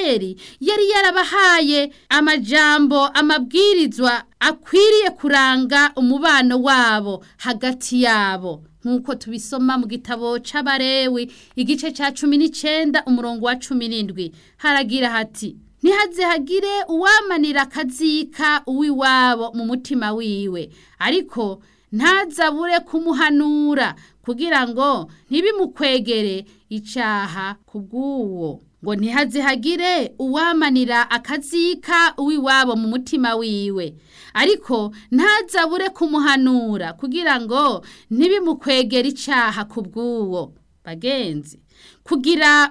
abisirayeli yari yarabahaye amajambo amabwirizwa akwiriye kuranga umubano wabo hagati yabo nk'uko tubisoma mu gitabo c'abarewi igice ca cumi n'icenda umurongo wa cumi n'indwi haragira hati ntihaze hagire uwamanira akazika uw'iwabo mu mutima wiwe ariko ntazabure kumuhanura kugira ngo ntibimukwegere icaha ku bw'uwo ngo ntihaze hagire uwamanira akazika uw'iwabo mu mutima wiwe ariko ntazabure kumuhanura kugira ngo ntibimukwegere icaha ku bw'uwo bagenzi kugira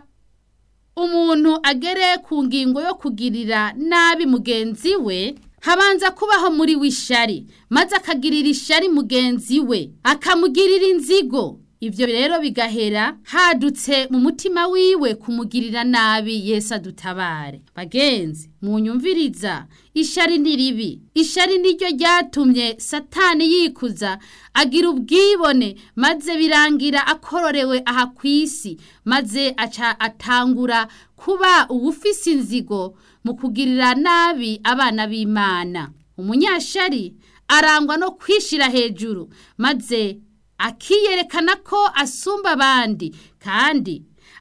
umuntu agere ku ngingo yo kugirira nabi mugenzi we habanza kubaho muri w'ishari maze akagirira ishari mugenzi we akamugirira inzigo ibyo rero bigahera hadutse mu mutima wiwe kumugirira nabi Yesu adutabare bagenzi munyumviriza ishari ni ribi ishari niryo ryatumye satani yikuza agira ubwibone maze birangira akororewe aha ku isi maze aca atangura kuba uwufise inzigo mu kugirira nabi abana b'imana umunyashari arangwa no kwishira hejuru maze akiyerekana ko asumba abandi kandi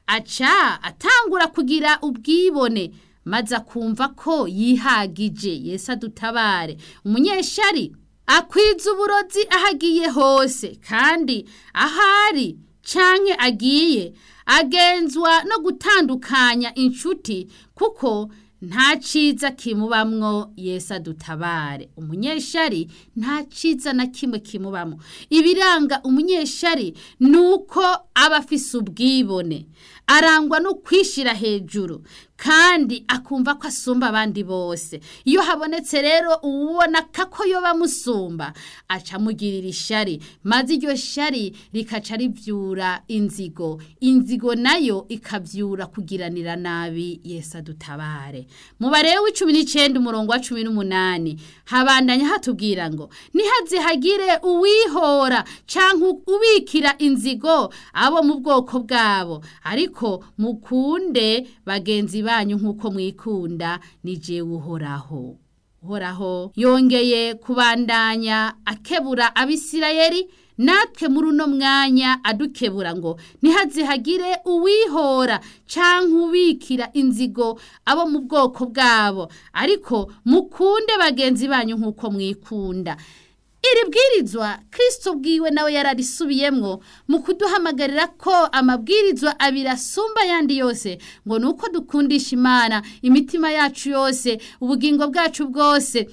aca atangura kugira ubwibone maze akumva ko yihagije Yesu adutabare umunyeshari akwiza uburozi aho agiye hose kandi ahari canke agiye agenzwa no gutandukanya inshuti kuko nta ciza kimubamwo Yesu adutabare umunyeshari nta ciza na kimwe kimubamwo ibiranga umunyeshari nuko aba afise ubwibone arangwa no kwishira hejuru kandi akumva ko asumba abandi bose iyo habonetse rero uwubona kako yo bamusumba aca amugirira ishari maze iryo shari rikaca rivyura inzigo inzigo nayo ikavyura kugiranira nabi Yesu adutabare mu barewe w'icumi n'icenda umurongo wa cumi n'umunani habandanya hatubwira ngo nihaze hagire uwihora canke ubikira inzigo abo mu bwoko bwabo ariko mukunde bagenzi banyu nk'uko mwikunda ni jewe uhoraho uhoraho yongeye kubandanya akebura abisirayeli natwe muri uno mwanya adukebura ngo ntihaze hagire uwihora canke ubikira inzigo abo mu bwoko bwabo ariko mukunde bagenzi banyu nk'uko mwikunda iri bwirizwa kirisito bwiwe nawe yararisubiyemwo mu kuduhamagarira ko amabwirizwa abiri asumba ayandi yose ngo ni uko dukundisha imana imitima yacu yose ubugingo bwacu bwose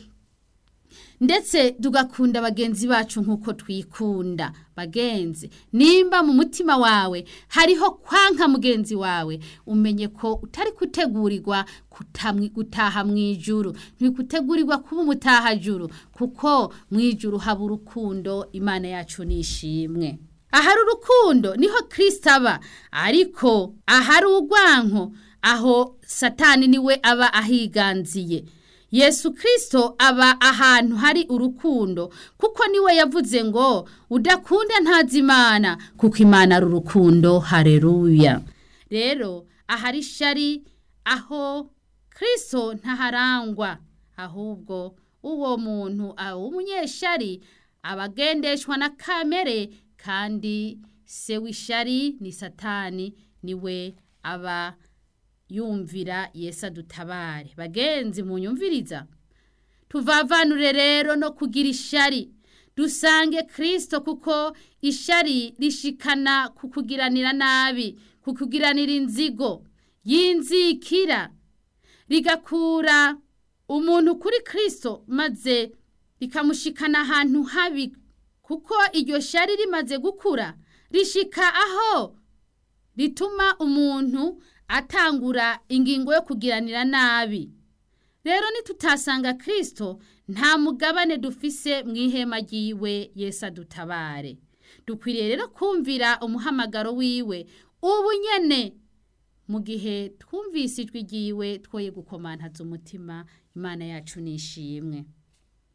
ndetse tugakunda bagenzi bacu nk'uko twikunda bagenzi nimba mu mutima wawe hariho kwanka mugenzi wawe umenye ko utari gutegurirwa gutaha mu ijuru ntikutegurirwa kuba umutahajuru kuko mu ijuru haba urukundo imana yacu nishimwe ahari urukundo niho kirisita aba ariko ahari urwanko aho satani niwe aba ahiganziye yesu kirisito aba ahantu hari urukundo kuko niwe yavuze ngo udakunda ntazi imana kuko imana ari urukundo hareruya rero ahari ishari aho kirisito ntaharangwa ahubwo uwo muntu w'umunyeshari aba agendeshwa na kamere kandi se w'ishari ni satani niwe aba yumvira Yesu adutabare bagenzi munyumviriza tuvavanure rero no kugira ishari dusange kirisito kuko ishari rishikana ku kugiranira nabi ku kugiranira inzigo y'inzikira rigakura umuntu kuri kirisito maze rikamushikana ahantu habi kuko iryo shari rimaze gukura rishika aho rituma umuntu atangura ingingo yo kugiranira nabi rero nitutasanga kirisito nta mugabane dufise mu ihema ry'iwe Yesu adutabare dukwiriye rero kumvira umuhamagaro wiwe ubu nyene mu gihe twumvise ijwi ry'iwe twoye gukomantaza umutima imana yacu nishimwe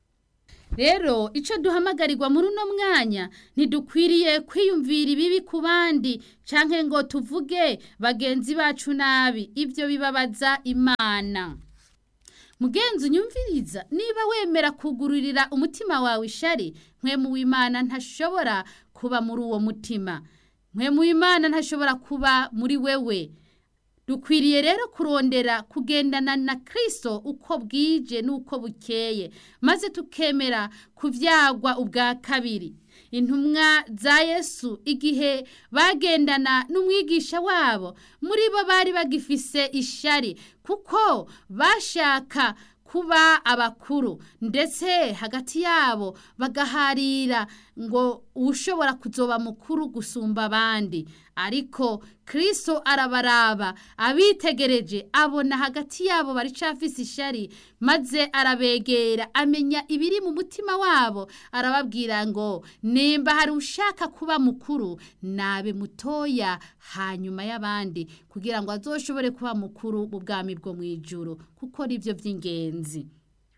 rero icyo duhamagarirwa muri uno mwanya ntidukwiriye kwiyumvira ibibi ku bandi cyangwa ngo tuvuge bagenzi bacu nabi ibyo bibabaza imana mugenzi unyumviriza niba wemera kugururira umutima wawe ishari nkwe w'imana ntashobora kuba muri uwo mutima nkwe w'imana ntashobora kuba muri wewe dukwiriye rero kurondera kugendana na kirisito uko bwije n'uko bukeye maze tukemera kubyagwa ubwa kabiri intumwa za yesu igihe bagendana n'umwigisha wabo muri bo bari bagifise ishari kuko bashaka kuba abakuru ndetse hagati yabo bagaharira ngo ushobora kuzoba mukuru gusumba abandi ariko kirisito arabaraba abitegereje abona hagati yabo baricafise ishari maze arabegera amenya ibiri mu mutima wabo arababwira ngo nimba hari ushaka kuba mukuru nabe mutoya hanyuma y'abandi kugira ngo azoshobore kuba mukuru mu bwami bwo mu ijuru kuko ari byo by'ingenzi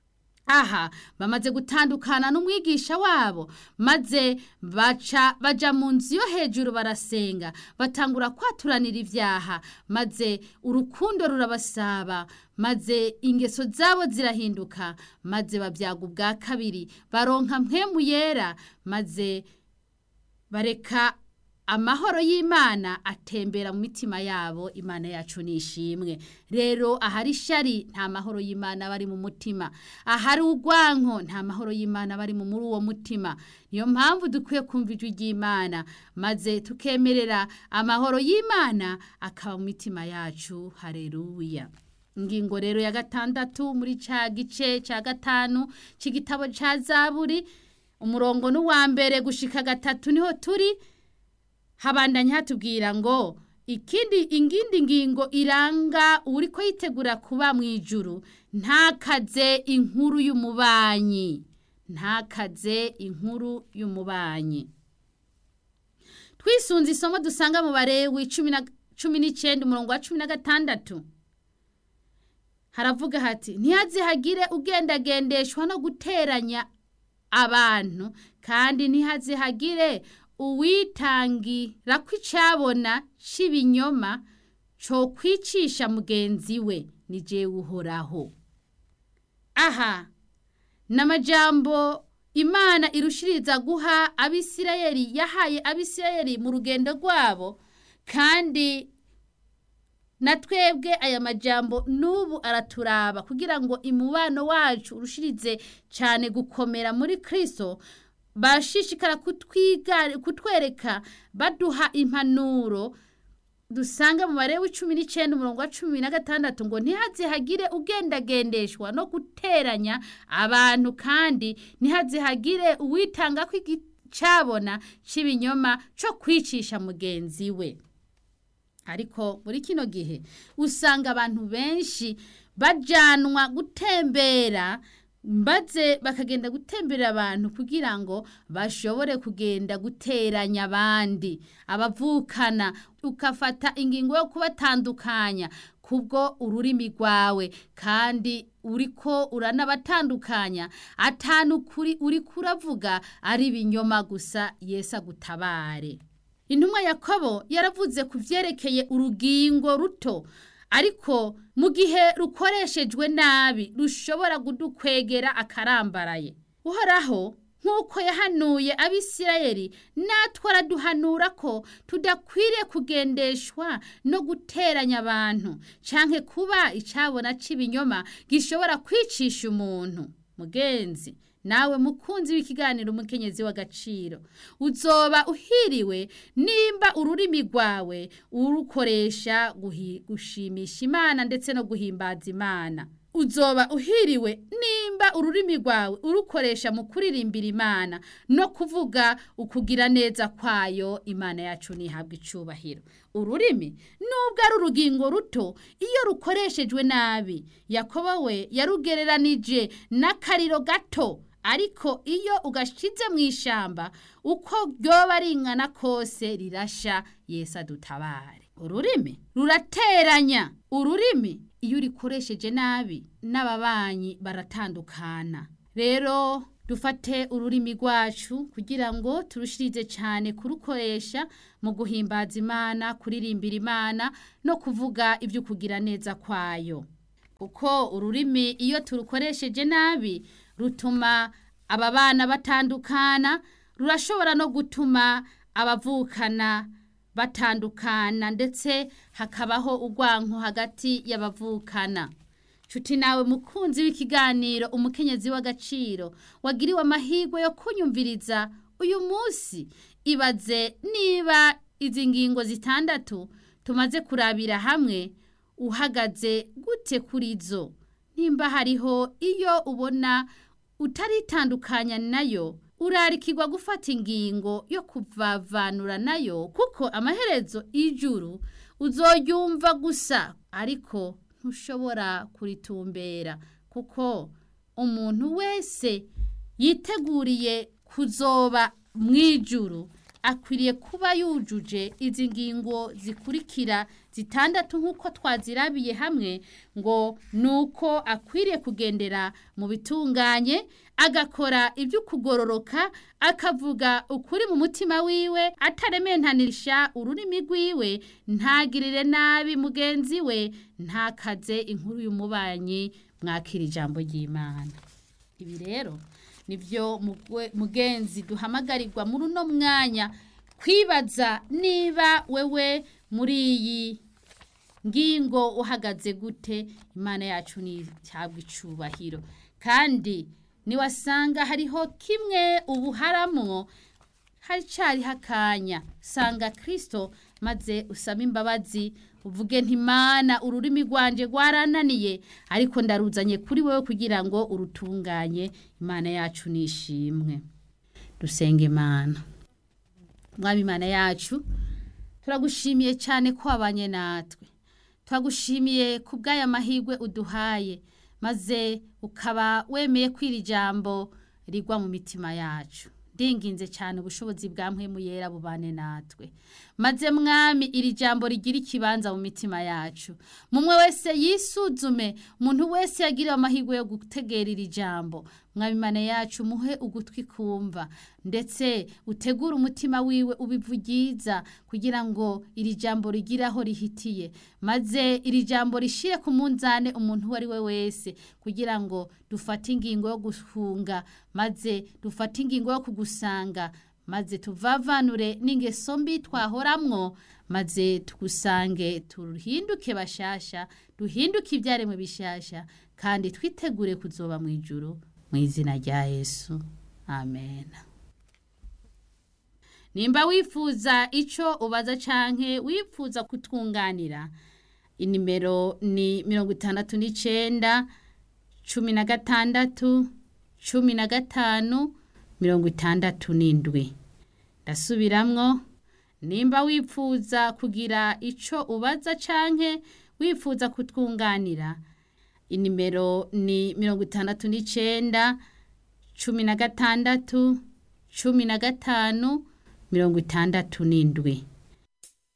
aha bamaze gutandukana n'umwigisha wabo maze baca baja mu nzu yo hejuru barasenga batangura kwaturanira ibyaha maze urukundo rurabasaba maze ingeso zabo zirahinduka maze babyaga ubwa kabiri baronka mpwemu yera maze bareka amahoro y'imana atembera mu mitima yabo imana yacu nishimwe rero ahari ishari nta mahoro y'imana aba ari mu mutima ahari urwanko nta mahoro y'imana aba ari muri uwo mutima niyo mpamvu dukwiye kumva ijwi ry'imana maze tukemerera amahoro y'imana akaba mu mitima yacu hareruya ingingo rero ya gatandatu muri cya gice cya gatanu cy'igitabo cya zaburi umurongo n'uwa mbere gushika gatatu niho turi habandanya hatubwira ngo ikindi ingindi ngingo iranga uri ko yitegura kuba mu ijuru ntakaze inkuru y'umubanyi ntakaze inkuru y'umubanyi twisunze isomo dusanga mu barewi cumi n'icyenda umurongo wa cumi na gatandatu haravuga hati ntihazihagire ugendagendeshwa no guteranya abantu kandi ntihazihagire uwitangira ko icyabona cy'ibinyoma cyo kwicisha mugenzi we ni jewe uhoraho aha ni amajambo imana irushiriza guha abisirayeli yahaye abisirayeli mu rugendo rwabo kandi na twebwe aya majambo n'ubu araturaba kugira ngo imubano wacu urushirize cyane gukomera muri kirisito bashishikara kutwereka baduha impanuro dusanga mu bare w'icumi n'icyenda umurongo wa cumi na gatandatu ngo ntihazihagire ugendagendeshwa no guteranya abantu kandi ntihazihagire uwitanga ko icyabona cy'ibinyoma cyo kwicisha mugenzi we ariko muri kino gihe usanga abantu benshi bajyanwa gutembera maze bakagenda gutemberera abantu kugira ngo bashobore kugenda guteranya abandi abavukana ukafata ingingo yo kubatandukanya kubwo ururimi rwawe kandi uriko uranabatandukanya atanu kuri uri kuravuga ari ibinyoma gusa Yesu agutabare intumwa yakobo yaravuze ku byerekeye urugingo ruto ariko mu gihe rukoreshejwe nabi rushobora kudukwegera akarambaraye uhoraho nk'uko yahanuye abisirayeli natwe araduhanura ko tudakwiriye kugendeshwa no guteranya abantu cyangwa kuba icyabona cy'ibinyoma gishobora kwicisha umuntu mugenzi nawe mukunzi w'ikiganiro umukenyezi w'agaciro uzoba uhiriwe nimba ururimi rwawe urukoresha gushimisha imana ndetse no guhimbaza imana uzoba uhiriwe nimba ururimi rwawe urukoresha mu kuririmbira imana no kuvuga ukugira neza kwayo imana yacu ntihabwe icyubahiro ururimi nubwo ari urugingo ruto iyo rukoreshejwe nabi yakobo we yarugereranije n'akariro gato ariko iyo ugashize mu ishyamba uko ryoba ringana kose rirasha Yesu adutabare ururimi rurateranya ururimi iyo urikoresheje nabi n'ababanyi baratandukana rero dufate ururimi rwacu kugira ngo turushirize cyane kurukoresha mu guhimbaza imana kuririmbira imana no kuvuga ibyo kugira neza kwayo kuko ururimi iyo turukoresheje nabi rutuma aba bana batandukana rurashobora no gutuma abavukana batandukana ndetse hakabaho urwanko hagati y'abavukana nshuti nawe mukunzi w'ikiganiro umukenyezi w'agaciro wagiriwe amahirwe yo kunyumviriza uyu munsi ibaze niba izi ngingo zitandatu tumaze kurabira hamwe uhagaze gute kuri zo nimba hariho iyo ubona utaritandukanya nayo urarikirwa gufata ingingo yo kuvavanura nayo kuko amaherezo y'ijuru uzoyumva gusa ariko ntushobora kuritumbera kuko umuntu wese yiteguriye kuzoba mu ijuru akwiriye kuba yujuje izi ngingo zikurikira zitandatu nk'uko twazirabiye hamwe ngo ni uko akwiriye kugendera mu bitunganye agakora ibyo kugororoka akavuga ukuri mu mutima wiwe atarementanisha ururimi rwiwe ntagirire nabi mugenzi we ntakaze inkuru y'umubanyi mwakira ijambo ry'imana ibi rero nibyo mugenzi duhamagarirwa muri uno mwanya kwibaza niba wewe muri iyi ngingo uhagaze gute imana yacu ntihabwe icubahiro kandi niwasanga hariho kimwe ubuharamwo haricyariho akanya sanga kirisito maze usaba imbabazi uvuge ntimana ururimi rwanjye rwarananiye ariko ndaruzanye kuri wowe kugira ngo urutunganye imana yacu nishimwe dusenga imana mwaba imana yacu turagushimiye cyane ko wabanye natwe turagushimiye ku bw'aya mahirwe uduhaye maze ukaba wemeye kwira ijambo rigwa mu mitima yacu ndinginze cyane ubushobozi bwa mpemu yera bubane natwe maze mwami iri jambo rigira ikibanza mu mitima yacu mumwe wese yisuzume umuntu wese yagiriwe amahirwe yo gutegera iri jambo mwami imana yacu muhe ugutwi kumva ndetse utegure umutima wiwe ubivugiza kugira ngo iri jambo rigire aho rihitiye maze iri jambo rishire ku munzane umuntu uwo ari we wese kugira ngo dufate ingingo yo guhunga maze dufate ingingo yo kugusanga maze tuvavanure n'ingeso mbi twahoramwo maze tugusange tuhinduke bashasha duhinduke ibyaremwe bishasha kandi twitegure kuzoba mu ijuru mu izina rya yesu amen nimba wifuza icyo ubaza canke wifuza kutwunganira inimero ni mirongo itandatu n'icyenda cumi na gatandatu cumi na gatanu mirongo itandatu n'indwi ndasubiramwo nimba wifuza kugira icyo ubaza canke wifuza kutwunganira inimero ni mirongo itandatu n'icyenda cumi na gatandatu cumi na gatanu mirongo itandatu n'indwi